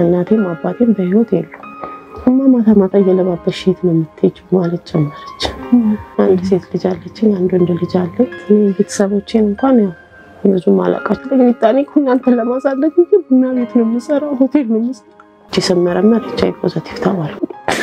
እናቴም አባቴም በህይወት የሉ እማ ማታ ማታ እየለባበሽ የት ነው የምትሄጂው ማለት ጀመረች። አንድ ሴት ልጅ አለችኝ፣ አንድ ወንድ ልጅ አለኝ። እኔ ቤተሰቦቼን እንኳን ያው ብዙም አላውቃቸው። ሚጣኔ እናንተን ለማሳደግ እንጂ ቡና ቤት ነው የምሰራው፣ ሆቴል ነው የምሰራው። እቺ ስመረመር ኤች አይ ቪ ፖዘቲቭ ተባልኩ።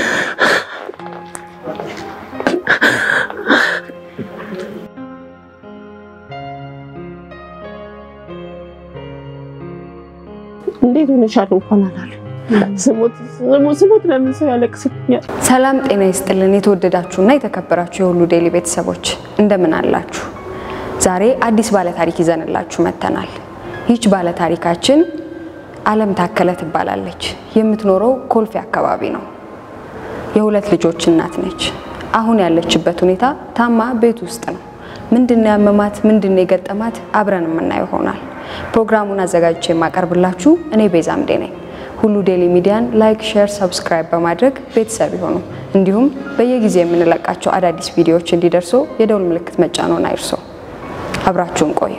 እንዴት ሆነሻል እንኳን አላሉ ስሞት ለምን ሰው ያለቅስብኛል? ሰላም ጤና ይስጥልን። የተወደዳችሁና የተከበራችሁ የሁሉ ዴይሊ ቤተሰቦች እንደምን አላችሁ? ዛሬ አዲስ ባለታሪክ ይዘንላችሁ መጥተናል። ይህች ባለታሪካችን አለም ታከለ ትባላለች። የምትኖረው ኮልፌ አካባቢ ነው። የሁለት ልጆች እናት ነች። አሁን ያለችበት ሁኔታ ታማ ቤት ውስጥ ነው። ምንድነው ያመማት? ምንድነው የገጠማት? አብረን የምናየው ይሆናል። ፕሮግራሙን አዘጋጅቼ የማቀርብላችሁ እኔ ቤዛምዴ ነኝ። ሁሉ ዴይሊ ሚዲያን ላይክ፣ ሼር፣ ሰብስክራይብ በማድረግ ቤተሰብ ይሆኑ። እንዲሁም በየጊዜው የምንለቃቸው አዳዲስ ቪዲዮዎች እንዲደርሱ የደውል ምልክት መጫኖን አይርሱ። አብራችሁን ቆዩ።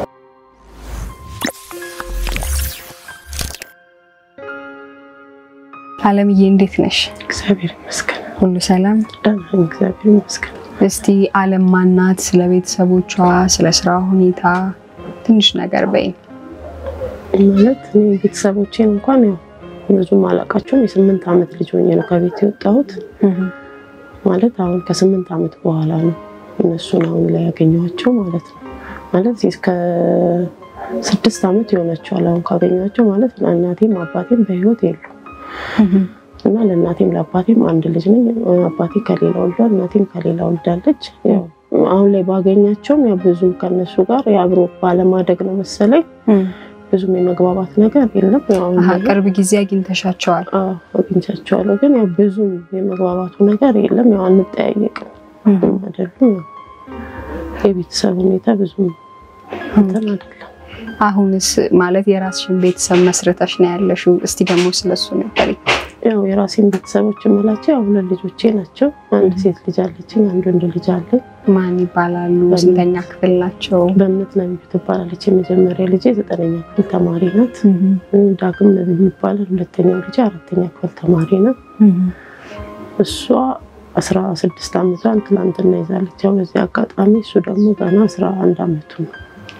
አለምዬ እንዴት ነሽ? እግዚአብሔር ይመስገን ሁሉ ሰላም? ደህና ነኝ፣ እግዚአብሔር ይመስገን። እስቲ አለም ማናት? ስለ ቤተሰቦቿ፣ ስለ ስራ ሁኔታ ትንሽ ነገር በይኝ። ማለት እኔ ቤተሰቦቼን እንኳን ያው ብዙም አላውቃቸውም። የስምንት ዓመት ልጅ ሆኜ ነው ከቤት የወጣሁት። ማለት አሁን ከስምንት ዓመት በኋላ ነው እነሱን አሁን ላይ ያገኘኋቸው ማለት ነው። ማለት ከስድስት ዓመት ይሆናቸዋል አሁን ካገኘኋቸው ማለት ነው። እናቴም አባቴም በህይወት የሉ እና ለእናቴም ለአባቴም አንድ ልጅ ነኝ። አባቴ ከሌላ ወልዷል፣ እናቴም ከሌላ ወልዳለች። ያው አሁን ላይ ባገኛቸውም ያው ብዙም ከነሱ ጋር የአብሮ ባለማደግ ነው መሰለኝ ብዙም የመግባባት ነገር የለም። ያው አሁን ላይ ቅርብ ጊዜ አግኝተሻቸዋል? አዎ አግኝቻቸዋለሁ፣ ግን ያው ብዙም የመግባባቱ ነገር የለም። ያው አንጠያየቅም አይደሉም። ያው የቤተሰብ ሁኔታ ብዙም እንትን አይደለም። አሁንስ ማለት የራስሽን ቤተሰብ መስረተሽ ነው ያለሽው። እስቲ ደግሞ ስለሱ ንገሪኝ። ያው የራሴን ቤተሰቦች የምላቸው ያው ሁለት ልጆቼ ናቸው። አንድ ሴት ልጅ አለችኝ፣ አንድ ወንድ ልጅ አለኝ። ማን ይባላሉ? ስንተኛ ክፍል ናቸው? በእምነት ነብዩ ትባላለች። የመጀመሪያ ልጄ ዘጠነኛ ክፍል ተማሪ ናት። ዳግም ነብዩ ይባላል። ሁለተኛው ልጄ አራተኛ ክፍል ተማሪ ናት። እሷ አስራ ስድስት ዓመቷን ትናንትና ይዛለች። ያው በዚህ አጋጣሚ እሱ ደግሞ ገና አስራ አንድ ዓመቱ ነው።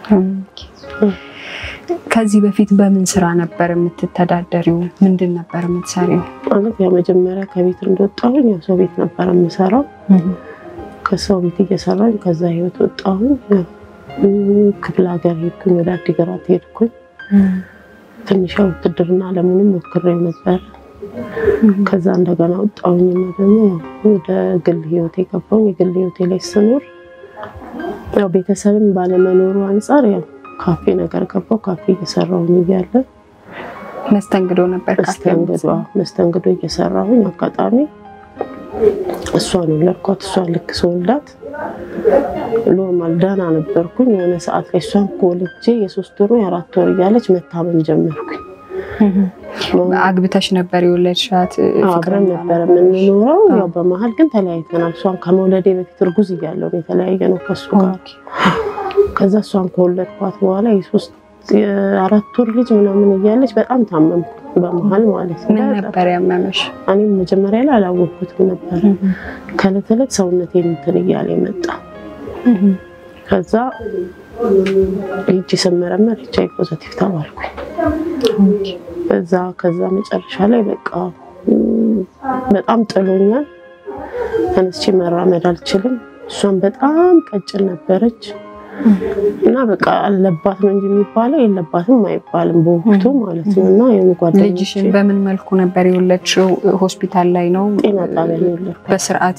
ከዚህ በፊት በምን ስራ ነበር የምትተዳደሪው? ምንድን ነበር የምትሰሪው? ማለት ያው መጀመሪያ ከቤት እንደወጣሁኝ ያው ሰው ቤት ነበር የምሰራው። ከሰው ቤት እየሰራኝ ከዛ ህይወት ወጣሁኝ። ያው ክፍለ ሀገር ሄድኩኝ፣ ወደ አዲግራት ሄድኩኝ። ትንሽ ያው ውትድርና አለሙንም ሞክሬው ነበር። ከዛ እንደገና ወጣሁኝና ደግሞ ያው ወደ ግል ህይወት የገባሁኝ። የግል ህይወቴ ላይ ስኖር ያው ቤተሰብን ባለመኖሩ አንጻር ያው ካፌ ነገር ገባሁ። ካፌ እየሰራሁኝ እያለ መስተንግዶ ነበር ካፌ መስተንግዶ መስተንግዶ እየሰራሁኝ አጋጣሚ እሷን ወለድኳት። እሷን ልክ ስወልዳት ኖርማል ደህና ነበርኩኝ። የሆነ ሰዓት ላይ እሷን ከወልጄ የሶስት ወር የአራት ወር እያለች መታመም ጀመርኩኝ። አግብተሽ ነበር የወለድሻት? አብረን ነበር የምንኖረው። ያው በመሀል ግን ተለያይተናል። እሷን ከመውለዴ በፊት እርጉዝ እያለሁ ነው የተለያየ ነው ከሱ ጋር። ከዛ እሷን ከወለድኳት በኋላ የሶስት የአራት ወር ልጅ ምናምን እያለች በጣም ታመምኩ በመሀል ማለት ነው። ምን ነበር ያመመሽ? እኔም መጀመሪያ ላይ አላወቅኩትም ነበር። ከዕለት ዕለት ሰውነቴ እንትን እያለ መጣ። ከዛ ሄጄ ስመረመር ኤች አይ ቪ ፖዘቲቭ ተባልኩኝ። በዛ ከዛ መጨረሻ ላይ በቃ በጣም ጥሎኛል። ተነስቼ መራመድ አልችልም። እሷን በጣም ቀጭን ነበረች እና በቃ አለባት ነው እንጂ የሚባለው የለባትም አይባልም በወቅቱ ማለት ነው። እና የጓደኞቼ ልጅሽን በምን መልኩ ነበር የወለድሽው? ሆስፒታል ላይ ነው? ጤና ጣቢያ ነው የወለድኩት በስርዓት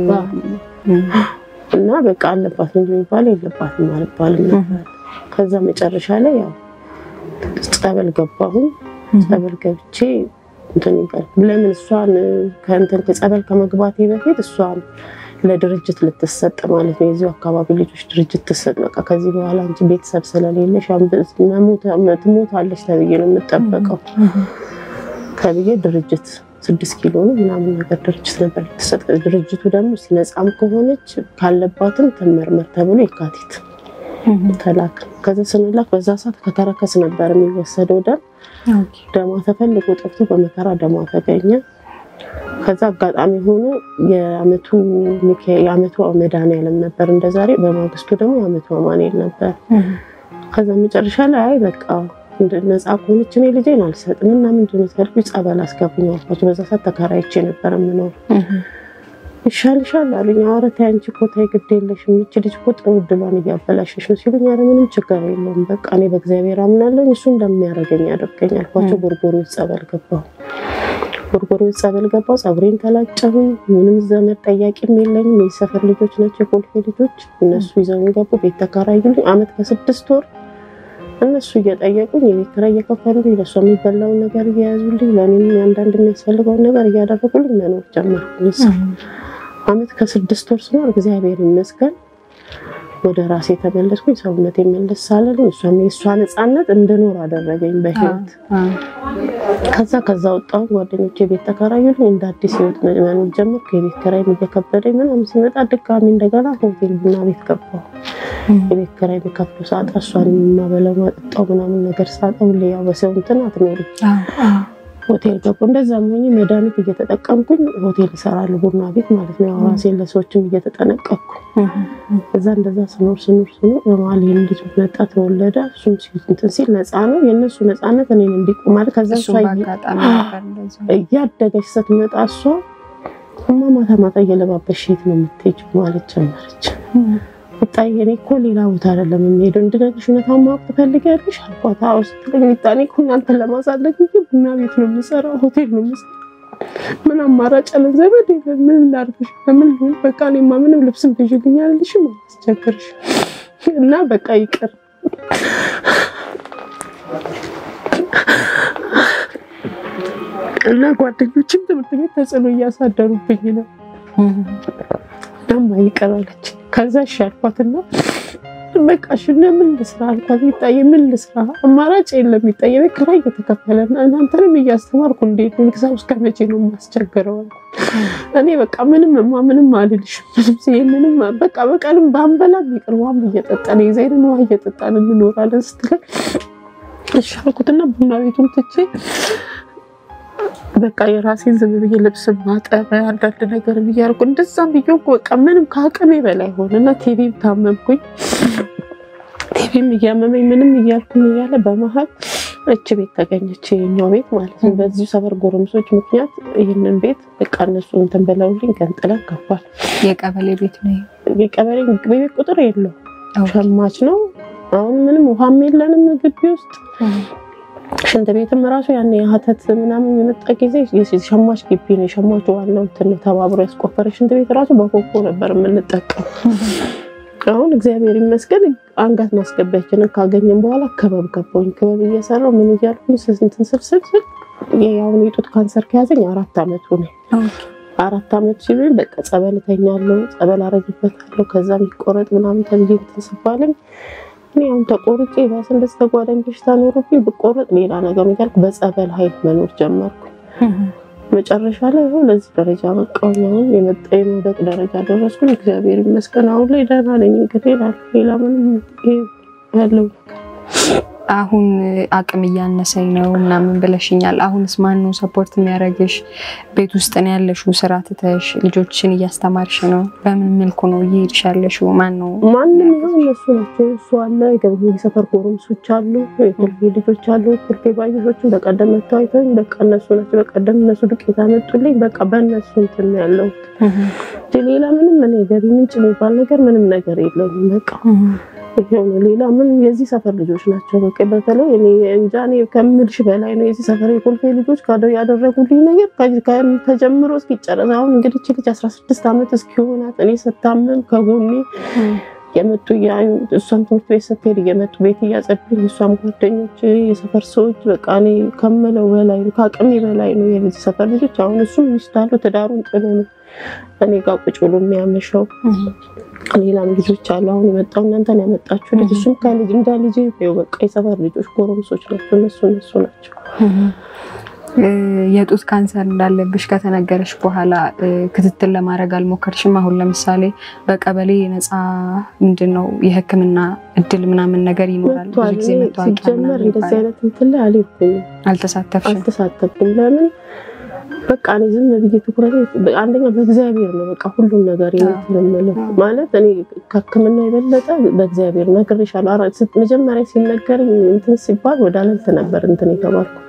እና በቃ አለባት ነው እንጂ የሚባለው የለባትም አይባልም ነበር። ከዛ መጨረሻ ላይ ያው ጸበል ገባሁኝ። ጸበል ገብቼ እንትን ይባል ለምን እሷን ከእንትን ከጸበል ከመግባቴ በፊት እሷን ለድርጅት ልትሰጥ ማለት ነው። የዚሁ አካባቢ ልጆች ድርጅት ትሰጥ። በቃ ከዚህ በኋላ አንቺ ቤተሰብ ስለሌለሽ ትሞታለች ተብዬ ነው የምጠበቀው ተብዬ ድርጅት ስድስት ኪሎ ነው ምናምን ነገር ድርጅት ነበር ልትሰጥ። ድርጅቱ ደግሞ ነፃም ከሆነች ካለባትም ትመርመር ተብሎ የካቲት ተላክ ከዛ ስንላክ በዛ ሰዓት ከተረከስ ነበር የሚወሰደው ደም ደሟ ተፈልጎ ጠፍቶ በመከራ ደሟ ተገኘ። ከዛ አጋጣሚ ሆኖ የአመቱ የአመቱ መድኃኒዓለም ነበር እንደ ዛሬ። በማግስቱ ደግሞ የአመቱ አማኑኤል ነበር። ከዛ መጨረሻ ላይ አይ በቃ ነፃ ከሆነች እኔ ልጄን አልሰጥም እና ምንድን ነው ትፈልጊ ጸበል አስገቡኝ አልኳቸው። በዛ ሰዓት ተከራይቼ ነበር የምኖር ይሻልሻል አሉኝ። ኧረ ተይ አንቺ እኮ ተይ ግድ የለሽም ይህች ልጅ እኮ ጥሩ እድሏን እያበላሸሽ ነው ሲሉኝ፣ ኧረ ምንም ችግር የለውም በቃ እኔ በእግዚአብሔር አምናለሁ እሱ እንደሚያደርገኝ ያደርገኝ አልኳቸው። ጎርጎሮ ጸበል ገባሁ። ጎርጎሮ ጸበል ገባሁ። ፀጉሬን ተላጨሁኝ። ምንም ዘመድ ጠያቂም የለኝም። የሰፈር ልጆች ናቸው የኮልፌ ልጆች። እነሱ ይዘውን ገቡ። ቤት ተከራዩልኝ። አመት ከስድስት ወር እነሱ እየጠየቁኝ የቤት ኪራይ እየከፈሉልኝ ለእሷ የሚበላውን ነገር እየያዙልኝ ለእኔም አንዳንድ የሚያስፈልገውን ነገር እያደረጉልኝ መኖር ጀመርኩኝ። አመት ከስድስት ወር ስኖር እግዚአብሔር ይመስገን ወደ ራሴ ተመለስኩኝ። ሰውነት የመለስ ሳለልኝ እሷም የእሷ ነፃነት እንድኖር አደረገኝ በህይወት። ከዛ ከዛ ወጣሁ። ጓደኞቼ ቤት ተከራዩልኝ። እንደ አዲስ ህይወት መኖር ጀመርኩ። የቤት ኪራይም እየከበደኝ ምናምን ሲመጣ ድጋሚ እንደገና ሆቴል ቡና ቤት ገባሁ። የቤት ኪራይ የሚከፍሉ ሳጣ እሷን የማበላው ማጠጣው ምናምን ነገር ሳጣ ሁሌ ያው በሰው እንትን አትኖሪም ሆቴል ገቡ። እንደዛም ሆኜ መድኃኒት እየተጠቀምኩኝ ሆቴል እሰራለሁ፣ ቡና ቤት ማለት ነው። ያው ራሴን ለሰዎችም እየተጠነቀቅኩ እዛ እንደዛ ስኖር ስኖር ስኖር በመሀል ይህን ልጅ መጣ ተወለደ። እሱም እንትን ሲል ነፃ ነው የእነሱ ነፃነት እኔን እንዲቆም ማለት ከዛ እሷ እያደገች ስትመጣ እሷ እማ ማታ ማታ እየለባበሽ የት ነው የምትሄጂው ማለት ጀመረች። ጣይ እኔ እኮ ሌላ ቦታ አይደለም የምሄደው እንድነግርሽ እውነታውን ማወቅ ትፈልጊያለሽ አልኳት። አዎ ስትለኝ ሚጣኔ እኮ እናንተን ለማሳደግ እንጂ ቡና ቤት ነው የምሰራው፣ ሆቴል ነው የምሰራው። ምን አማራጭ አለ? ዘመድ የለም። ምን ላድርግሽ? ምን ልሁን? በቃ እኔማ ምንም ልብስም ትይዥልኝ አልልሽም አስቸግርሽ እና በቃ ይቅር እና ጓደኞችም ትምህርት ቤት ተጽዕኖ እያሳደሩብኝ ነው። ደማ ይቅር አለች። ከዛ እሺ አልኳትና በቃ እሺ ምን ልስራ አልኳት። ሚጣዬ ምን ልስራ አማራጭ የለም ሚጣዬ፣ ቤት ኪራይ እየተከፈለ ነው። እናንተንም እያስተማርኩ እንዴት ነው ግዛ እስከ መቼ ነው የማስቸግረው? እኔ በቃ ምንም ማ ምንም አልልሽም። ይህንንም በቃ በቀልም ባንበላም ይቅር ውሃም እየጠጣን የዘይንን ውሃ እየጠጣን እንኖራለን ስትለኝ እሺ አልኩትና ቡና ቤቱን ትቼ በቃ የራሴን ዝም ብዬ ልብስ ማጠብ አንዳንድ ነገር ብያልኩ እንደዛም ብዬ በቃ ምንም ከአቅሜ በላይ ሆነና ቲቪም ታመምኩኝ። ቲቪም እያመመኝ ምንም እያልኩኝ እያለ በመሀል እች ቤት ተገኘች፣ የኛው ቤት ማለት ነው። በዚሁ ሰፈር ጎረምሶች ምክንያት ይህንን ቤት በቃ እነሱ እንትን ብለውልኝ ገንጥለን ገባል። የቀበሌ ቤት ነው። የቀበሌ ቤት ቁጥር የለው ሸማች ነው። አሁን ምንም ውሃም የለንም ግቢ ውስጥ ሽንት ቤትም ራሱ ያን የሀተት ምናምን የመጣ ጊዜ ሸማች ግቢ ነው። የሸማቹ ዋናው እንትን ነው ተባብሮ ያስቆፈረ ሽንት ቤት ራሱ በኮኮ ነበር የምንጠቀም። አሁን እግዚአብሔር ይመስገን አንገት ማስገቢያችንን ካገኘን በኋላ ክበብ ገባሁኝ። ክበብ እየሰራሁ ምን እያልኩኝ እንትን ስልስል ስል አሁን የጡት ካንሰር ከያዘኝ አራት አመቱ ነው። አራት አመት ሲሉኝ በቃ ጸበል እተኛለሁ፣ ጸበል አረግበታለሁ። ከዛ የሚቆረጥ ምናምን ተብዬ እንትን ስባለኝ እኔ አሁን ተቆርጬ ባስ እንደዚህ ተጓዳኝ በሽታ ኖሮብኝ ብቆረጥ ሌላ ነገር እያልኩ በጸበል ኃይል መኖር ጀመርኩ። መጨረሻ ላይ ይኸው ለዚህ ደረጃ በቃሁኝ። አሁን የመጣ የመውደቅ ደረጃ ደረስኩኝ። እግዚአብሔር ይመስገን አሁን ላይ ደህና ነኝ። እንግዲህ ሌላ ምንም ያለው ነገር አሁን አቅም እያነሰኝ ነው ምናምን ብለሽኛል። አሁንስ ማን ነው ሰፖርት የሚያደርግሽ? ቤት ውስጥ ነው ያለሽው? ስራ ትተሽ ልጆችን እያስተማርሽ ነው? በምን መልኩ ነው እየሄድሽ ያለሽው? ማን ነው? ማንም ይኸው እነሱ ናቸው። እሱ አለ፣ የሰፈር ጎረምሶች አሉ፣ የኮልፌ ልጆች አሉ። ኮልፌ ባዮሾችን በቀደም መተው አይተውኝ በቃ እነሱ ናቸው። በቀደም እነሱ ዱቄት አመጡልኝ። በቃ በእነሱ እንትን ነው ያለሁት እንጂ ሌላ ምንም እኔ ገቢ ምንጭ የሚባል ነገር ምንም ነገር የለኝም። በቃ ይሄው ነው። ሌላ ምን የዚህ ሰፈር ልጆች ናቸው። በቃ በተለይ እኔ እንጃ እኔ ከምልሽ በላይ ነው የዚህ ሰፈር የኮልፌ ልጆች ካደው ያደረጉልኝ ነገር ተጀምሮ እስኪጨረስ አሁን እንግዲህ እቺ ልጅ 16 ዓመት እስኪሆናት እኔ ስታመም ከጎኔ የመጡ እሷም ትምህርት ቤት ስትሄድ እየመጡ ቤት እያጸዱኝ እሷም ጓደኞች፣ የሰፈር ሰዎች በቃ እኔ ከምለው በላይ ነው ከአቅሜ በላይ ነው የዚህ ሰፈር ልጆች። አሁን እሱም ሚስት አለው ትዳሩን ጥሎ ነው እኔ ጋር ቁጭ ብሎ የሚያመሸው። ሌላም ልጆች አሉ። አሁን የመጣው እናንተን ያመጣችሁ ልጅ እሱም ከልጅ እንደ ልጅ ይኸው በቃ የሰፈር ልጆች ጎረምሶች ናቸው። እነሱ እነሱ ናቸው የጡት ካንሰር እንዳለብሽ ከተነገረሽ በኋላ ክትትል ለማድረግ አልሞከርሽም? አሁን ለምሳሌ በቀበሌ ነፃ ምንድን ነው የሕክምና እድል ምናምን ነገር ይኖራል። ብዙ ጊዜ መታወቂያ ሲጀመር እንደዚህ አይነት እንትን ላይ አልሄድኩም፣ አልተሳተፍሽም? አልተሳተፍኩም። ለምን በቃ እኔ ዝም ብዬ ትኩረት አንደኛ በእግዚአብሔር ነው። በቃ ሁሉም ነገር የምትለመለው ማለት እኔ ከሕክምና የበለጠ በእግዚአብሔር ነግሬሻለሁ። መጀመሪያ ሲነገረኝ እንትን ሲባል ወደ አለልት ነበር እንትን የተባልኩት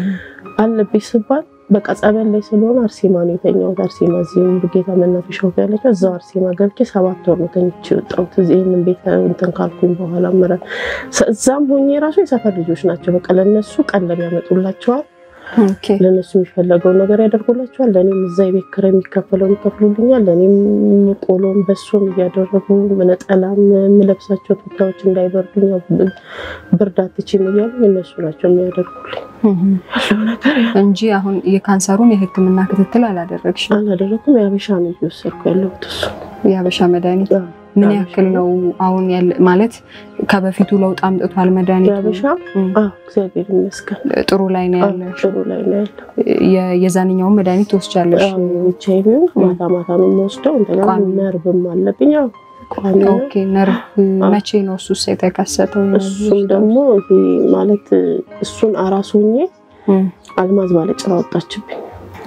አለብኝ ስባል በቃ ጸበል ላይ ስለሆነ አርሴማ ነው የተኛሁት። አርሴማ እዚህ ጌታ መናፈሻው ያለችው እዛው አርሴማ ገብቼ ሰባት ወር ነው ተኝቼ የወጣሁት። እዚህ ይህንን ቤት እንትን ካልኩኝ በኋላ ምረ እዛም ሆኜ ራሱ የሰፈር ልጆች ናቸው። በቃ ለእነሱ ቀለብ ያመጡላቸዋል ለእነሱ የሚፈለገውን ነገር ያደርጉላቸዋል። ለእኔም እዛ የቤት ኪራይ የሚከፈለውን ይከፍሉልኛል። ለእኔም ቆሎም በሶም እያደረጉ ነጠላም የምለብሳቸው ቱታዎች እንዳይበርዱኝ ብርድ አትችይም እያሉ እነሱ ናቸው የሚያደርጉልኝ ያለው ነገር እንጂ አሁን የካንሰሩን የሕክምና ክትትል አላደረግሽም? አላደረኩም። የሀበሻ ነው እየወሰድኩ ያለሁት እሱ የሀበሻ መድኃኒት ምን ያክል ነው አሁን ያለ ማለት ከበፊቱ ለውጥ አምጥቷል መድኃኒቱ? የሀበሻ እግዚአብሔር ይመስገን ጥሩ ላይ ነው ያለ። ጥሩ ላይ ነው ያለው። የዛንኛውን መድኃኒት ትወስጃለሽ? ብቻ ቢሆን ማታ ማታ ነው የምወስደው። እንደገና ነርቭም አለብኝ። ያው ቋሚ ነው። ኦኬ ነርቭ መቼ ነው እሱስ የተከሰተው? እሱም ደግሞ ይሄ ማለት እሱን አራስ ሆኜ አልማዝ ባለጭራ ወጣችብኝ።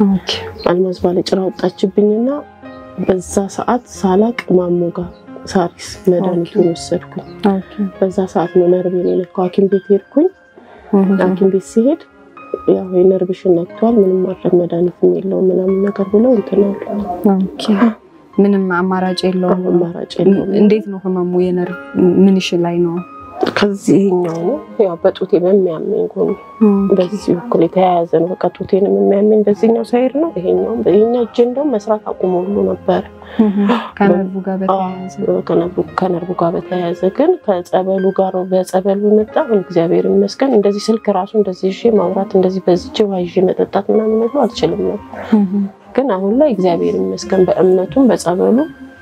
አልማዝ ባለጭራ ወጣችብኝና በዛ ሰዓት ሳላቅ ማሞ ጋር ሳሪስ መድኃኒቱን ወሰድኩኝ። በዛ ሰዓት ነው ነርቤን የነካው። ሐኪም ቤት ሄድኩኝ። ሐኪም ቤት ሲሄድ ያው የነርቭሽን ነክቷል፣ ምንም ማድረግ መድኃኒትም የለውም ምናምን ነገር ብለው እንትን አሉ። ምንም አማራጭ የለውም። አማራጭ የለውም። እንዴት ነው ህመሙ? የነርቭ ምንሽ ላይ ነው? ከዚህኛው ነው ያው በጡቴ በሚያመኝ ጎን በዚህ በኩል የተያያዘ ነው። በቃ ጡቴንም የሚያመኝ በዚህኛው ሳይድ ነው። ይሄኛውም ይሄኛው እጄ እንደውም መስራት አቁሞ ሁሉ ነበረ ከነርቭ ጋር በተያያዘ ከነርቭ ጋር በተያያዘ ግን ከጸበሉ ጋር በጸበሉ መጣ። እግዚአብሔር ይመስገን እንደዚህ ስልክ ራሱ እንደዚህ ይዤ ማውራት እንደዚህ በዚች ውሃ ይዤ መጠጣት ምናምን ሁሉ አልችልም ነበር። ግን አሁን ላይ እግዚአብሔር ይመስገን በእምነቱም በጸበሉ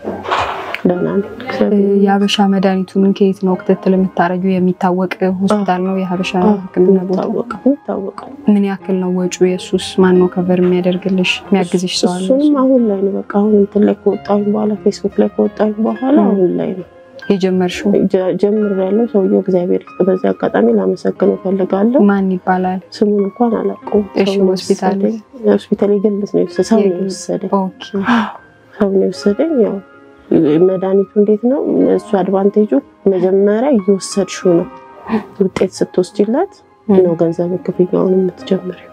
ደህና ነኝ። የሀበሻ መድኃኒቱን ከየት ነው ክትትል የምታደርጊው? የሚታወቅ ሆስፒታል ነው የሀበሻ ሕክምና ቦታ? የሚታወቀው ምን ያክል ነው ወጪው? የሱስ ማን ነው ከቨር የሚያደርግልሽ የሚያግዝሽ ሰው አለ? እሱንም አሁን ላይ ነው በቃ አሁን እንትን ላይ ከወጣሁኝ በኋላ ፌስቡክ ላይ ከወጣሁኝ በኋላ አሁን ላይ ነው የጀመርሽው? ጀምር ያለው ሰውየው እግዚአብሔር ይስጥ። በዚህ አጋጣሚ ላመሰግን እፈልጋለሁ። ማን ይባላል? ስሙን እንኳን አላውቀውም። እሺ ሆስፒታል ሆስፒታል የግልስ ነው ሰው ነው የወሰደኝ። ኦኬ ሰው ነው የወሰደኝ ያው መድኃኒቱ እንዴት ነው እሱ አድቫንቴጁ መጀመሪያ እየወሰድሽው ነው ውጤት ስትወስጂላት ነው ገንዘብ ክፍያውን የምትጀምሪው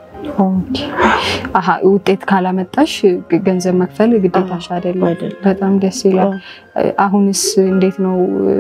አሀ ውጤት ካላመጣሽ ገንዘብ መክፈል ግዴታሽ አይደለም በጣም ደስ ይላል አሁንስ እንዴት ነው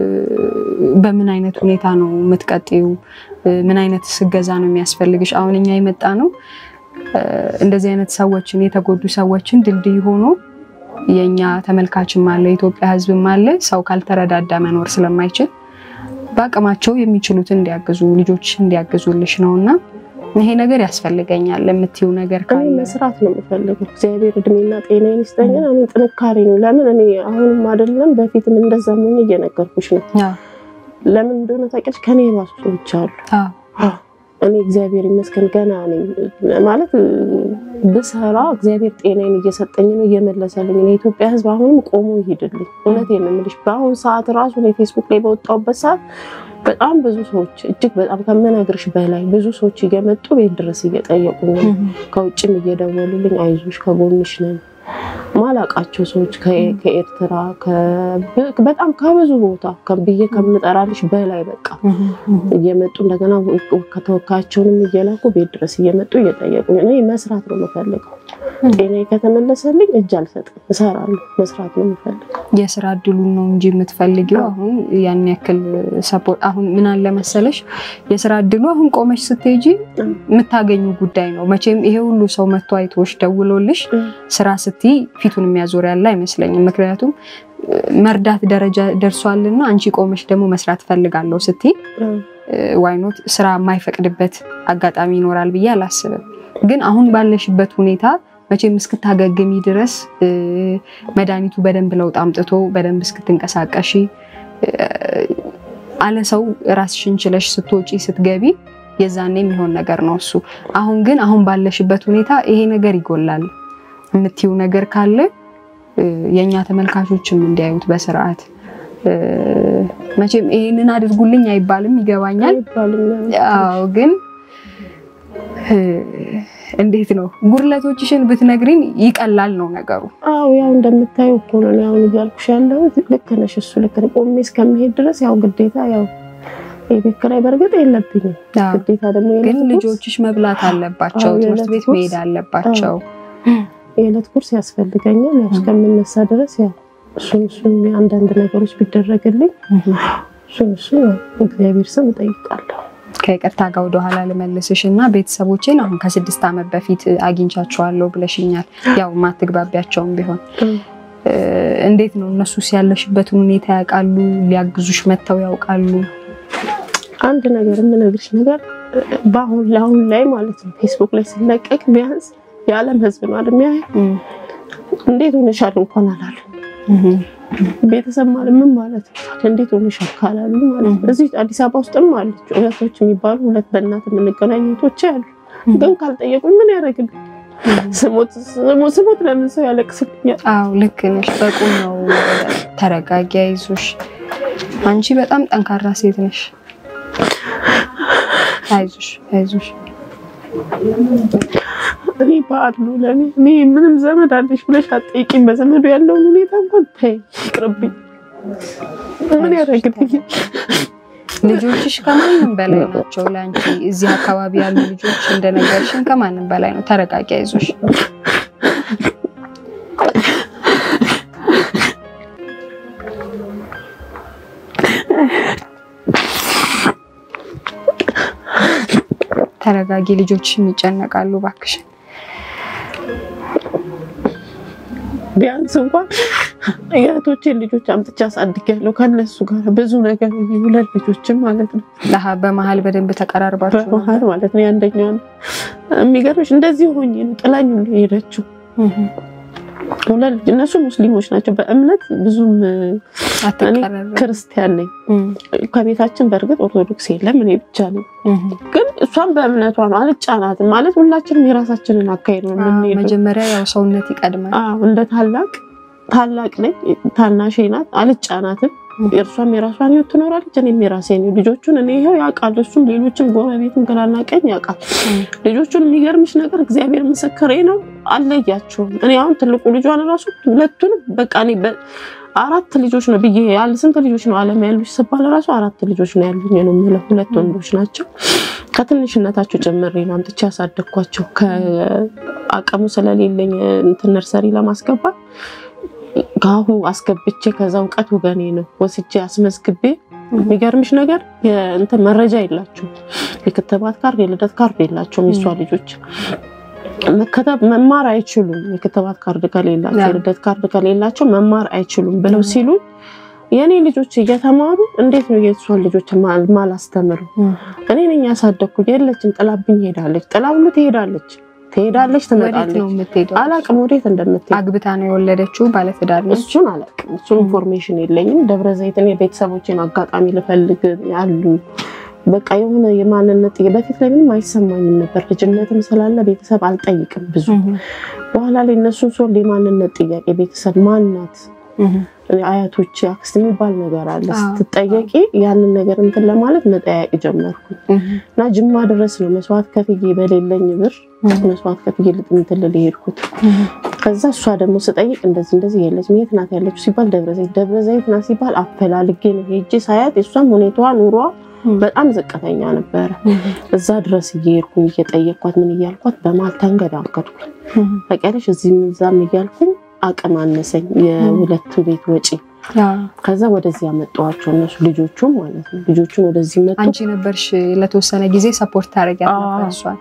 በምን አይነት ሁኔታ ነው የምትቀጥዩ ምን አይነት ስገዛ ነው የሚያስፈልግሽ አሁን እኛ የመጣ ነው እንደዚህ አይነት ሰዎችን የተጎዱ ሰዎችን ድልድይ ሆኖ የእኛ ተመልካችም አለ የኢትዮጵያ ሕዝብም አለ። ሰው ካልተረዳዳ መኖር ስለማይችል በአቅማቸው የሚችሉትን እንዲያግዙ ልጆች እንዲያግዙልሽ ነው እና ይሄ ነገር ያስፈልገኛል የምትይው ነገር እኔ ካለ መስራት ነው የምፈልገው። እግዚአብሔር እድሜና ጤናዬን ይስጠኝ። እኔ ጥንካሬ ነው። ለምን እኔ አሁንም አይደለም በፊትም እንደዛ ምን እየነገርኩሽ ነው። አዎ፣ ለምን እንደሆነ ታውቂያለሽ? ከኔ የባሱ ሰዎች አሉ። አዎ፣ እኔ እግዚአብሔር ይመስገን ገና ነኝ ማለት ብሰራ እግዚአብሔር ጤናዬን እየሰጠኝ ነው እየመለሰልኝ ነው። የኢትዮጵያ ሕዝብ አሁንም ቆሞ ይሄድልኝ። እውነቴን ነው የምልሽ። በአሁኑ ሰዓት ራሱ እኔ ፌስቡክ ላይ በወጣሁበት ሰዓት በጣም ብዙ ሰዎች እጅግ በጣም ከምነግርሽ በላይ ብዙ ሰዎች እየመጡ ቤት ድረስ እየጠየቁኝ ነው። ከውጭም እየደወሉልኝ አይዞሽ ከጎንሽ ነን ማላቃቸው ሰዎች ከ- ከኤርትራ ከ- በጣም ከብዙ ቦታ ከ- ብዬ ከምጠራልሽ በላይ በቃ እየመጡ እንደገና ከተወካያቸውንም እየላኩ ቤት ድረስ እየመጡ እየጠየቁኝ እኔ መስራት ነው የምፈልገው። ጤናዬ ከተመለሰልኝ እጅ አልሰጥም፣ እሰራለሁ። መስራት ነው የምፈልገው። የስራ እድሉን ነው እንጂ የምትፈልጊው አሁን ያን ያክል ሰፖርት አሁን ምን አለ መሰለሽ የስራ እድሉ አሁን ቆመሽ ስትሄጂ የምታገኙ ጉዳይ ነው። መቼም ይሄ ሁሉ ሰው መጥቶ አይቶሽ ደውሎልሽ ስራ ስትይ ፊቱን የሚያዞር ያለ አይመስለኝም። ምክንያቱም መርዳት ደረጃ ደርሷልና አንቺ ቆመሽ ደግሞ መስራት ፈልጋለሁ ስትይ ዋይኖት ስራ የማይፈቅድበት አጋጣሚ ይኖራል ብዬ አላስብም። ግን አሁን ባለሽበት ሁኔታ መቼም እስክታገግሚ ድረስ እ፣ መድኃኒቱ በደንብ ለውጥ አምጥቶ በደንብ እስክትንቀሳቀሺ እ፣ አለ ሰው ራስሽን ችለሽ ስትወጪ ስትገቢ የዛኔ የሚሆን ነገር ነው እሱ። አሁን ግን አሁን ባለሽበት ሁኔታ ይሄ ነገር ይጎላል የምትይው ነገር ካለ እ፣ የእኛ ተመልካቾችም እንዲያዩት በስርዓት እ፣ መቼም ይሄንን አድርጉልኝ አይባልም፣ ይገባኛል። አይባልም። አዎ ግን እ፣ እንዴት ነው ጉድለቶችሽን ብትነግሪን ይቀላል ነው ነገሩ። አዎ ያው እንደምታየው እኮ ነው እኔ አሁን እያልኩሽ ያለሁት ልክ ነሽ። እሱ ልክ ነው። ቆሜ እስከሚሄድ ድረስ ያው ግዴታ ያው የቤት ኪራይ በእርግጥ የለብኝም። አዎ። ግዴታ ደግሞ ግን የዕለት ጉርስ- ልጆችሽ መብላት አለባቸው፣ አዎ፣ ትምህርት የዕለት ቤት ጉርስ- መሄድ አለባቸው። የዕለት ጉርስ ያስፈልገኛል። ያው እስከምነሳ ድረስ ያው እሱን እሱን አንዳንድ ነገሮች ቢደረግልኝ እሱን እሱን ያው እግዚአብሔር ስም እጠይቃለሁ። ከይቅርታ ጋር ወደኋላ ልመልስሽ እና ቤተሰቦቼን አሁን ከስድስት ዓመት በፊት አግኝቻቸዋለሁ ብለሽኛል። ያው ማትግባቢያቸውም ቢሆን እ፣ እንዴት ነው እነሱስ ያለሽበትን ሁኔታ ያውቃሉ? ሊያግዙሽ መጥተው ያውቃሉ? አንድ ነገር የምነግርሽ ነገር በአሁን ለአሁን ላይ ማለት ነው ፌስቡክ ላይ ሲለቀቅ ቢያንስ የዓለም ሕዝብ ነው አይደል የሚያየው። እንዴት ሆነሻል እንኳን አላሉ። ቤተሰብ ማለት ምን ማለት ነው? እንዴት ሆነሻል ካላሉ ማለት ነው። እዚህ አዲስ አበባ ውስጥም አለች እህቶች የሚባሉ ሁለት በእናት የምንገናኝ እህቶች አሉ። ግን ካልጠየቁኝ ምን ያደርግልኝ? ስሞት ስሞት ስሞት ለምን ሰው ያለቅስልኛል? አዎ ልክ ነሽ። በቁም ነው። ተረጋጊ፣ አይዞሽ። አንቺ በጣም ጠንካራ ሴት ነሽ። አይዞሽ፣ አይዞሽ። እኔ በዓል ነው ለእኔ እኔ ምንም ዘመድ አለሽ ብለሽ አትጠይቂኝ። በዘመዱ ያለውን ሁኔታ እንኳን ተይ ይቅርብኝ። ምን ያደርግልኝ? ልጆችሽ ከማንም በላይ ናቸው ለአንቺ። እዚህ አካባቢ ያሉ ልጆች እንደነገርሽን ከማንም በላይ ነው። ተረጋጊ፣ አይዞሽ። ተረጋጊ። ልጆችሽም ይጨነቃሉ። እባክሽን ቢያንስ እንኳን የእህቶቼን ልጆች አምጥቼ አሳድጊያለሁ ከነሱ ጋር ብዙ ነገር ሁለት ልጆችም ማለት ነው ለሀ በመሀል በደንብ ተቀራርባችሁ ነው? በመሀል ማለት ነው። የአንደኛው የሚገርምሽ እንደዚህ ሆኜ ነው ጥላኝ ነው የሄደችው። እህ፣ ሁለት ልጅ እነሱ ሙስሊሞች ናቸው በእምነት ብዙም እኔ አትቀራረቡ። ክርስቲያን ነኝ። እህ፣ ከቤታችን በእርግጥ ኦርቶዶክስ የለም እኔ ብቻ ነኝ። እህ። ግን እሷም በእምነቷ ነው አልጫናትም። ማለት ሁላችንም የራሳችንን አካሄድ ነው አዎ፣ የምንሄደው። መጀመሪያ ያው ሰውነት ይቀድማል። አዎ እንደ ታላቅ ታላቅ ነኝ፣ ታናሼ ናት፣ አልጫናትም። እርሷም የራሷን ህይወት ትኖራለች፣ እኔም የራሴን ህይወት። ልጆቹን እኔ ይኸው ያውቃል፣ እሱም ሌሎችም ጎረቤትም ግራና ቀኝ ያውቃል። ልጆቹን የሚገርምሽ ነገር እግዚአብሔር ምስክሬ ነው አለያቸውም። እኔ አሁን ትልቁ ልጇን ራሱ ሁለቱንም በቃ እኔ በ- አራት ልጆች ነው ብዬ ያለ ስንት ልጆች ነው አለም ያሉሽ ስባል ራሱ አራት ልጆች ነው ያሉኝ ነው የምለው። ሁለት ወንዶች ናቸው። ከትንሽነታቸው ጭምሬ ነው አምጥቼ ያሳደግኳቸው። ከአቅሙ ስለሌለኝ እንትን ነርሰሪ ለማስገባት ከአሁ አስገብቼ ከዛ እውቀት ወገኔ ነው ወስጄ አስመዝግቤ የሚገርምሽ ነገር የእንትን መረጃ የላቸውም። የክትባት ካርድ የልደት ካርድ የላቸውም። የሷ ልጆች መከተብ መማር አይችሉም። የክትባት ካርድ ከሌላቸው ያ። የልደት ካርድ ከሌላቸው መማር አይችሉም ብለው ሲሉ የእኔ ልጆች እየተማሩ እንዴት ነው የእሷን ልጆች ማል- ማላስተምረው? እኔ ነኝ ያሳደግኩት። የለችም፣ ጥላብኝ ሄዳለች። ጥላ ሁሉ ትሄዳለች፣ ትሄዳለች፣ ወዴት ትመጣለች። ነው የምትሄደው? አላቅም ወዴት እንደምትሄድ አግብታ ነው የወለደችው? ባለትዳር ነች? እሱን አላውቅም። እሱን ኢንፎርሜሽን የለኝም። ደብረ ዘይትን የቤተሰቦችን አጋጣሚ ልፈልግ ያሉ በቃ የሆነ የማንነት ጥያቄ በፊት ላይ ምንም አይሰማኝም ነበር። ልጅነትም ስላለ ቤተሰብ አልጠይቅም ብዙ። በኋላ ላይ እነሱን ሶል የማንነት ጥያቄ ቤተሰብ ማናት አያቶች አክስት የሚባል ነገር አለ። አዎ። ስትጠየቂ ያንን ነገር እንትን ለማለት መጠያቂ ጀመርኩ እና ጅማ ድረስ ነው መስዋዕት ከፍዬ በሌለኝ ብር መስዋዕት ከፍዬ እንትን ልል የሄድኩት። ከዛ እሷ ደግሞ ስጠይቅ እንደዚህ እንደዚህ የለችም። የት ናት ያለችው ሲባል ደብረ ዘይት ደብረ ዘይት ናት ሲባል አፈላልጌ ነው ሄጄ ሳያት የእሷም ሁኔታዋ ኑሯ በጣም ዝቅተኛ ነበረ። እዛ ድረስ እየሄድኩኝ እየጠየቅኳት ምን እያልኳት በመሀል ተንገዳገድኩኝ። በቀለሽ እዚህም እዛም እያልኩኝ አቅም አነሰኝ የሁለቱ ቤት ወጪ። ከዛ ወደዚህ ያመጣኋቸው እነሱ ልጆቹም ማለት ነው ልጆቹን ወደዚህ መጡ። አንቺ ነበርሽ ለተወሰነ ጊዜ ሰፖርት ታደርጊያት ነበር እሷን?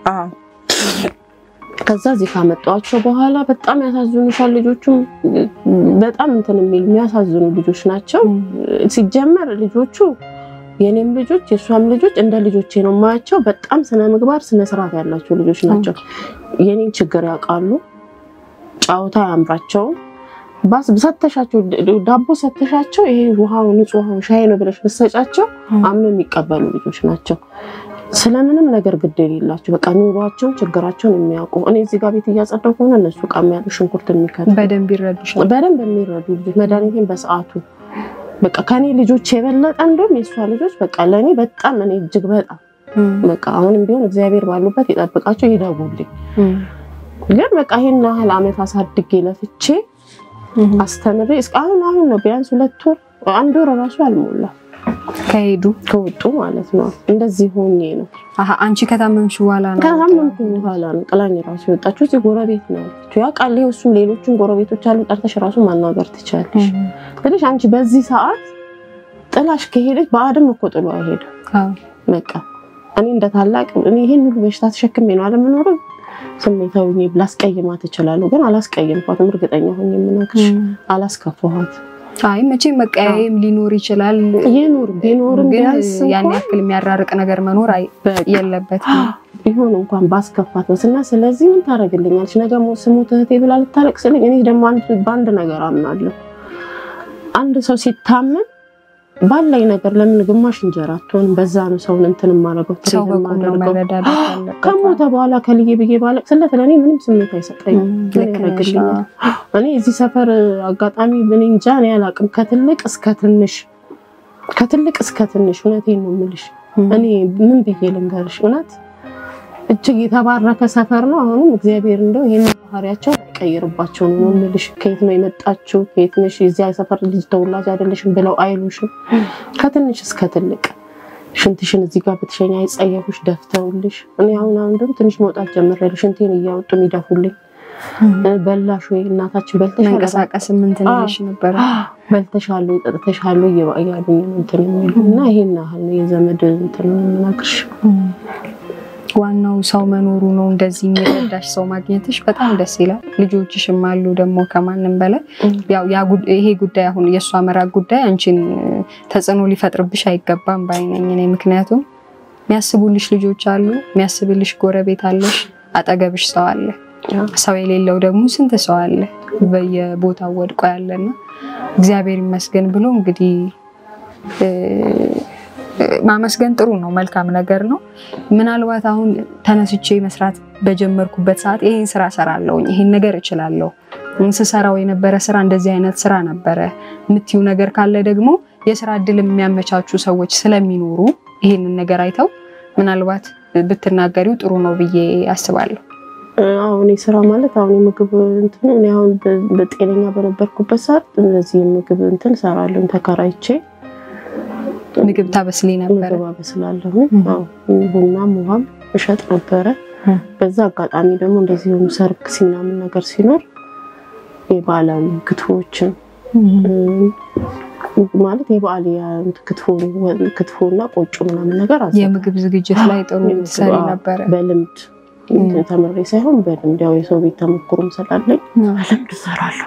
ከዛ እዚህ ካመጣኋቸው በኋላ በጣም ያሳዝኑሻል። ልጆቹም በጣም እንትን የሚል የሚያሳዝኑ ልጆች ናቸው። ሲጀመር ልጆቹ የኔም ልጆች የእሷም ልጆች እንደ ልጆቼ ነው የማያቸው። በጣም ስነ ምግባር ስነ ስርዓት ያላቸው ልጆች ናቸው። የኔን ችግር ያውቃሉ። ጫወታ አያምራቸውም። ባስ ሰተሻቸው ዳቦ ሰተሻቸው ይሄ ውሃው ንጹህ ውሃው ሻይ ነው ብለሽ ብትሰጫቸው አምነው የሚቀበሉ ልጆች ናቸው። ስለምንም ነገር ግድ የሌላቸው በቃ ኑሯቸውን ችግራቸውን የሚያውቁ እኔ እዚህ ጋር ቤት እያጸዳሁ ከሆነ እነሱ ዕቃ የሚያጡ ሽንኩርት የሚከቱ በደንብ ይረዱሻል። በደንብ የሚረዱ ልጆች መድኃኒቴን በሰዓቱ በቃ ከኔ ልጆች የበለጠ እንደውም የእሷ ልጆች በቃ ለእኔ በጣም እኔ እጅግ በጣም በቃ አሁንም ቢሆን እግዚአብሔር ባሉበት ይጠብቃቸው ይደጉልኝ። ግን በቃ ይሄን ያህል ዓመት አሳድጌ ለፍቼ አስተምሬ እስከ አሁን አሁን ነው ቢያንስ ሁለት ወር አንድ ወር እራሱ አልሞላ ከሄዱ ከወጡ ማለት ነው። እንደዚህ ሆኜ ነው አሀ፣ አንቺ ከታመምሽ በኋላ ነው ከታመምኩ በኋላ ነው ጥላኝ ራሱ የወጣችው። እዚህ ጎረቤት ነው ያ ቃል እሱ ሌሎችን ጎረቤቶች አሉ ጠርተሽ ራሱ ማናገር ትችላለሽ ብለሽ አንቺ በዚህ ሰዓት ጥላሽ ከሄደች በአድም እኮ ጥሎ አይሄድም። አዎ። በቃ እኔ እንደ ታላቅ እኔ ይሄን ሁሉ በሽታ ተሸክሜ ነው አለምኖርም ስሜታዊ ሆኜ ላስቀይማት እችላለሁ፣ ግን አላስቀየምኳትም። እርግጠኛ ሆኜ የምናግርሽ አላስከፋኋት። አይ መቼም መቀያየም ሊኖር ይችላል፣ ይኑር ቢኖርም ግን ቢያንስ ያን እንኳን ያክል የሚያራርቅ ነገር መኖር አይ- በቃ የለበትም። ቢሆን እንኳን ባስከፋት ነው እና ስለዚህ ምን ታደርግልኛለች? ነገ ሞ- ስሞት እህቴ ብላ ልታለቅስልኝ። እኔ ደግሞ አንድ- በአንድ ነገር አምናለሁ። አንድ ሰው ሲታመም ባለኝ ነገር ለምን ግማሽ እንጀራ አትሆንም? በዛ ነው ሰውን እንትን የማደርገው ሰው ትሬት በቁም ነው የማደርገው። መረዳዳት ያለበት። ከሞተ በኋላ ከልዬ ብዬ ባለቅስለት ለእኔ ምንም ስሜት አይሰጠኝም። እም፣ ምን ልክ ነሽ። ያደርግልኛል? እኔ እዚህ ሰፈር አጋጣሚ እኔ እንጃ እኔ አላውቅም። ከትልቅ እስከ ትንሽ ከትልቅ እስከ ትንሽ እውነቴን ነው የምልሽ። እም፣ እኔ ምን ብዬ ልንገርሽ? እውነት እጅግ የተባረከ ሰፈር ነው። አሁንም እግዚአብሔር እንደው ይህን ባህሪያቸው አይቀይርባቸው ነው የምልሽ። ከየት ነው የመጣችው? ከየት ነሽ? የዚያ ሰፈር ልጅ ተወላጅ አይደለሽም ብለው አይሉሽም። ከትንሽ እስከ ትልቅ ሽንትሽን እዚህ ጋር ብትሸኝ አይጸየፉሽ፣ ደፍተውልሽ። እኔ አሁን አሁን ደግሞ ትንሽ መውጣት ጀምሬያለሁ። ሽንቴን እያወጡ የሚደፉልኝ እም፣ በላሽ ወይ እናታችን በልተሻል መንቀሳቀስ ምን ትንሽ ነበረ። በልተሻል ወይ ጠጥተሻል ወይ እያሉኝ ነው እንትን የሚሉ እና ይሄን ያህል ነው የዘመድ እንትን የምነግርሽ። ዋናው ሰው መኖሩ ነው። እንደዚህ የሚረዳሽ ሰው ማግኘትሽ በጣም ደስ ይላል። ልጆችሽም አሉ ደግሞ ከማንም በላይ ያው ያ ጉድ- ይሄ ጉዳይ አሁን የእሷ መራቅ ጉዳይ አንቺን ተጽዕኖ ሊፈጥርብሽ አይገባም ባይነኝ እኔ። ምክንያቱም የሚያስቡልሽ ልጆች አሉ፣ የሚያስብልሽ ጎረቤት አለሽ፣ አጠገብሽ ሰው አለ። ሰው የሌለው ደግሞ ስንት ሰው አለ በየቦታው ወድቆ ያለና እግዚአብሔር ይመስገን ብሎ እንግዲህ እ፣ ማመስገን ጥሩ ነው፣ መልካም ነገር ነው። ምናልባት አሁን ተነስቼ መስራት በጀመርኩበት ሰዓት ይሄን ስራ ሰራለሁኝ፣ ይሄን ነገር እችላለሁ፣ ስሰራው የነበረ ስራ እንደዚህ አይነት ስራ ነበረ የምትዩ ነገር ካለ ደግሞ የስራ እድል የሚያመቻቹ ሰዎች ስለሚኖሩ ይሄንን ነገር አይተው ምናልባት ብትናገሪው ጥሩ ነው ብዬ አስባለሁ። አሁን ስራ ማለት አሁን የምግብ እንትን እኔ አሁን በ- በጤነኛ በነበርኩበት ሰዓት እንደዚህ የምግብ እንትን ሰራለሁ ተከራይቼ ምግብ ታበስሊ ነበረ? ምግብ አበስላለሁ። እም። አዎ፣ ቡናም ውሃም እሸጥ ነበረ። እም። በዛ አጋጣሚ ደግሞ እንደዚህ የሆኑ ሰርግ ሲናምን ነገር ሲኖር የባህላዊ ክትፎዎችን እም፣ ማለት የበዓል ያ- ክትፎ ክትፎና ቆጮ ምናምን ነገር አዘጋጃለሁ። የምግብ ዝግጅት ላይ ጥሩ የምግብ- ትሰሪ አዎ፣ ነበረ። በልምድ እም። ተምሬ ሳይሆን በልምድ ያው የሰው ቤት ተሞክሮም ስላለኝ በልምድ እሰራለሁ።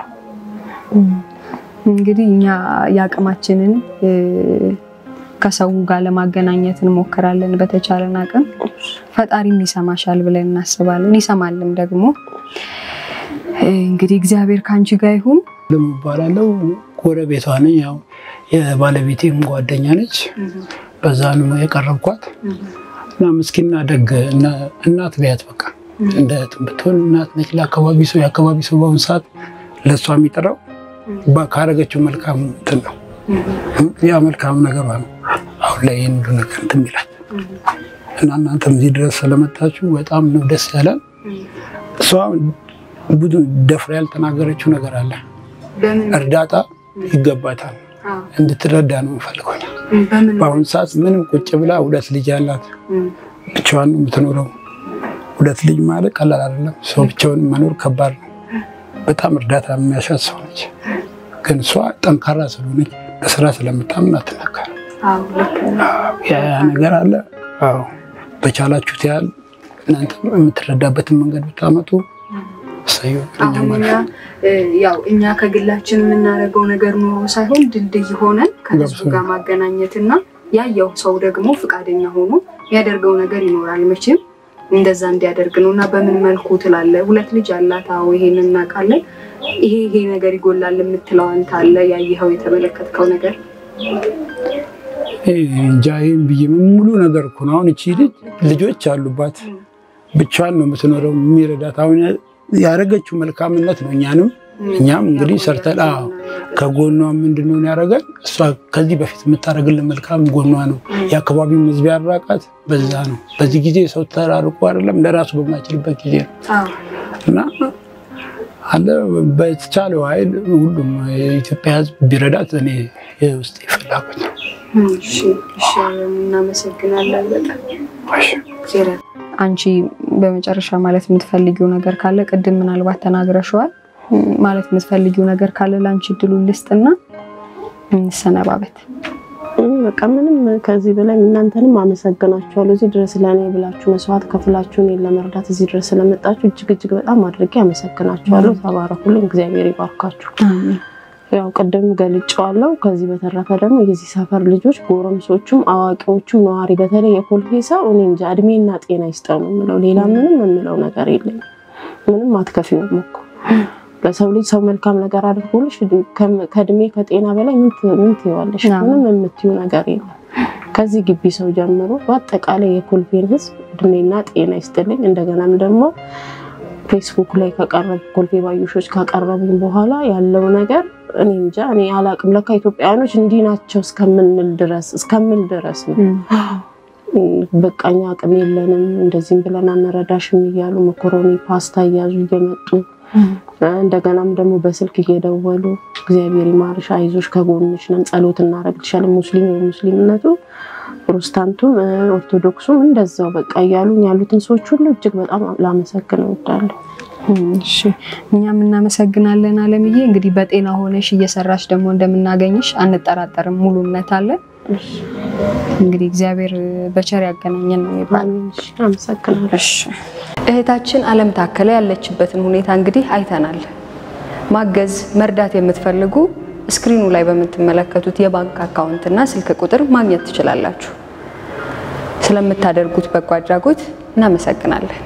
እንግዲህ እኛ የአቅማችንን እ፣ ከሰው ጋር ለማገናኘት እንሞክራለን በተቻለን አቅም። ፈጣሪም ይሰማሻል ብለን እናስባለን፣ ይሰማልም ደግሞ። እ፣ እንግዲህ እግዚአብሔር ከአንቺ ጋር ይሁን። ልም እባላለሁ ጎረቤቷ ነኝ። ያው የባለቤቴም ጓደኛ ነች። በዛ ነው የቀረብኳት እና ምስኪና ደግ እና- እናት ቢያት በቃ እንደ እህትም ብትሆን እናት ነች ለአካባቢ ሰው። የአካባቢ ሰው በአሁኑ ሰዓት ለእሷ የሚጠራው ባ- ካረገችው መልካም እንትን ነው። ያ መልካም ነገሯ ነው አሁን ላይ ይህን ሁሉ ነገር እንትን የሚላት እና እናንተም እዚህ ድረስ ስለመጣችሁ በጣም ነው ደስ ያለን። እሷ ብዙ ደፍራ ያልተናገረችው ነገር አለ እርዳታ ይገባታል። እንድትረዳ ነው የምፈልገው። በአሁኑ ሰዓት ምንም ቁጭ ብላ ሁለት ልጅ ያላት ብቻዋን ነው የምትኖረው። ሁለት ልጅ ማለት ቀላል አይደለም። ሰው ብቻውን መኖር ከባድ ነው። በጣም እርዳታ የሚያሻት ሰው ነች። ግን እሷ ጠንካራ ስለሆነች በስራ ስለምታምን አትናገርም። ያ ያ ነገር አለ። አዎ በቻላችሁት ያህል እናንተ የምትረዳበትን መንገድ ብታመጡ እሰየው። እኛም አሁን እኛ እ፣ ያው እኛ ከግላችን የምናደርገው ነገር ኖሮ ሳይሆን ድልድይ ሆነን ከህዝቡ ገብቶኛል። ጋር ማገናኘት እና ያየው ሰው ደግሞ ፈቃደኛ ሆኖ የሚያደርገው ነገር ይኖራል። መቼም እንደዛ እንዲያደርግ ነው እና በምን መልኩ ትላለ? ሁለት ልጅ አላት። አዎ ይሄን እናውቃለን። ይሄ ይሄ ነገር ይጎላል የምትለው አንተ አለ ያየኸው የተመለከትከው ነገር? እንጃ ይህን ብዬ ሙሉ ነገር እኮ ነው። አሁን እቺ ልጅ ልጆች አሉባት ብቻዋን ነው የምትኖረው። የሚረዳት አሁን ያደረገችው መልካምነት ነው። እኛንም እኛም እንግዲህ ሰርተን አዎ ከጎኗ ምንድን ነው ያደረገን? እሷ ከዚህ በፊት የምታደርግልን መልካም ጎኗ ነው። የአካባቢው ሕዝብ ያራቃት በዛ ነው። በዚህ ጊዜ ሰው ተራርቆ አይደለም ለራሱ በማይችልበት ጊዜ ነው እና አለ በተቻለው ኃይል ሁሉም የኢትዮጵያ ሕዝብ ቢረዳት እኔ የውስጥ ፍላጎት ነው። እናመሰግናለን በጣም አንቺ በመጨረሻ ማለት የምትፈልጊው ነገር ካለ ቅድም ምናልባት ተናግረሽዋል። ማለት የምትፈልጊው ነገር ካለ ለአንቺ እድሉን ልስጥና እንሰነባበት። በቃ ምንም ከዚህ በላይ እናንተንም አመሰግናችኋለሁ። እዚህ ድረስ ለእኔ ብላችሁ መስዋዕት ከፍላችሁ እኔን ለመርዳት እዚህ ድረስ ስለመጣችሁ እጅግ እጅግ በጣም አድርጌ አመሰግናችኋለሁ። ተባረኩልኝ፣ እግዚአብሔር ይባርካችሁ። ያው ቅድም ገልጬዋለሁ። ከዚህ በተረፈ ደግሞ የዚህ ሰፈር ልጆች ጎረምሶቹም አዋቂዎቹም ነዋሪ፣ በተለይ የኮልፌ ሰው እኔ እንጃ እድሜና ጤና ይስጠው ነው የምለው። ሌላ ምንም የምለው ነገር የለም። ምንም አትከፊውም እኮ ለሰው ልጅ ሰው መልካም ነገር አድርጎልሽ ከእድሜ ከጤና በላይ ምን ትይዋለሽ? ምንም የምትዩ ነገር የለም። ከዚህ ግቢ ሰው ጀምሮ በአጠቃላይ የኮልፌን ሕዝብ እድሜና ጤና ይስጥልኝ። እንደገናም ደግሞ ፌስቡክ ላይ ከቀረቡ ኮልፌ ባዩሾች ካቀረቡኝ በኋላ ያለው ነገር እኔ እንጃ እኔ አላቅም። ለካ ኢትዮጵያውያኖች እንዲህ ናቸው እስከምንል ድረስ እስከምል ድረስ ነው። በቃኛ አቅም የለንም እንደዚህም ብለን አንረዳሽም እያሉ መኮሮኒ ፓስታ እያዙ እየመጡ እንደገናም ደግሞ በስልክ እየደወሉ እግዚአብሔር ይማርሽ፣ አይዞሽ፣ ከጎንሽ ነን፣ ጸሎት እናደርግልሻለን። ሙስሊም ሙስሊምነቱ ፕሮቴስታንቱም ኦርቶዶክሱም እንደዛው በቃ እያሉኝ ያሉትን ሰዎች ሁሉ እጅግ በጣም ላመሰግን እወዳለሁ። እሺ እኛም እናመሰግናለን አለምዬ። እንግዲህ በጤና ሆነሽ እየሰራሽ ደግሞ እንደምናገኝሽ አንጠራጠርም፣ ሙሉ እምነት አለን። እንግዲህ እግዚአብሔር በቸር ያገናኘን ነው የሚባለው። አመሰግናለሁ። እህታችን አለም ታከለ ያለችበትን ሁኔታ እንግዲህ አይተናል። ማገዝ መርዳት የምትፈልጉ ስክሪኑ ላይ በምትመለከቱት የባንክ አካውንትና ስልክ ቁጥር ማግኘት ትችላላችሁ። ስለምታደርጉት በጎ አድራጎት እናመሰግናለን።